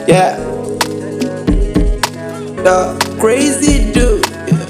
Yeah. The crazy dude. Yeah.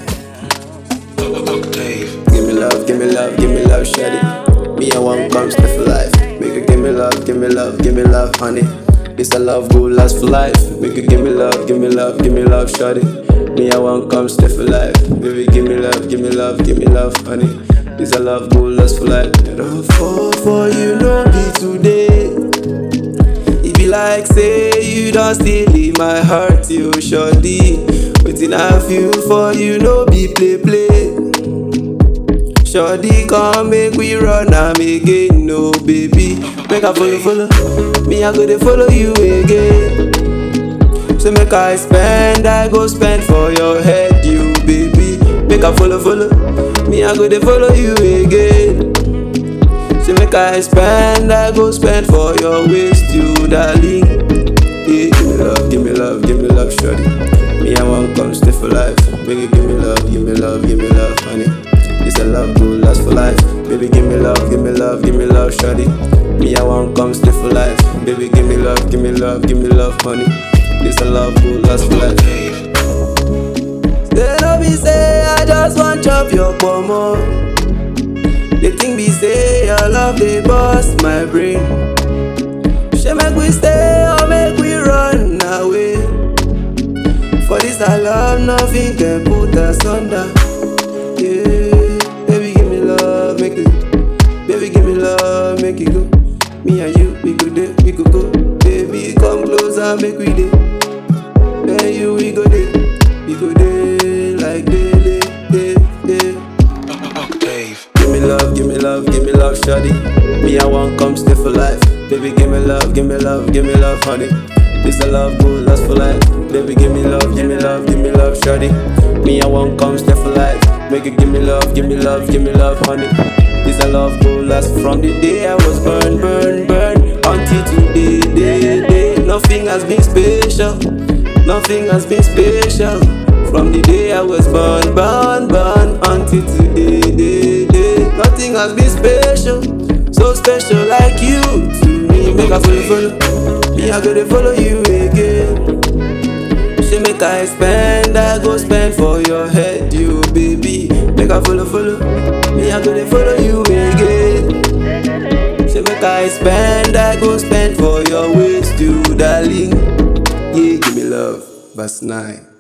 Give me love, give me love, give me love, shawty. Me and one come stay for life. Make you give me love, give me love, give me love, honey. This a love go last for life. Make you give me love, give me love, give me love, shawty. Me and one come stay for life. Baby, give me love, give me love, give me love, honey. This a love go last for life. Don't fall for you, no be today. It be like say you don't steal in my heart, you shawty. Waiting I feel for you, no be play play. Shawty come make we run am again, no baby. Make I follow follow, me I go dey follow you again. So make I spend, I go spend for your head, you baby. Make I follow follow, me I go dey follow you again. So make I spend, I go spend for your waist, you darling. Yeah, give me love, give me love, give me love, shorty. Me I want come stay for life. Baby, give me love, give me love, give me love, honey. This a love go last for life. Baby, give me love, give me love, give me love, shorty. Me I want come stay for life. Baby, give me love, give me love, give me love, honey. This a love go last for life. They no be say I just want chop your pomo. The thing be say your love they bust my brain. She make we stay or make we run away. For this I love nothing can put us under. Yeah, baby give me love, make it. Baby give me love, make it go. Me and you, we go there, we go go. Baby come closer, make we day. Then you we go there, we go there like daily, day, day. Give me love, give me love, give me love, shawty. Me I want come stay for life. Baby, give me love, give me love, give me love, honey. This a love go last for life. Baby, give me love, give me love, give me love, shawty. Me I want come stay for life. Make it give me love, give me love, give me love, honey. This a love go last from the day I was born, burn, burn until today, day, day. Nothing has been special, nothing has been special. From the day I was born, born, born until today, day, day. Nothing has been special, so special like you to me. Make I follow, follow, me I go to follow you again. She make I spend, I go spend for your head, you baby. Make I follow, follow, me I go to follow you again. She make I spend, I go spend for your waist, you darling. Yeah, give me love, verse nine.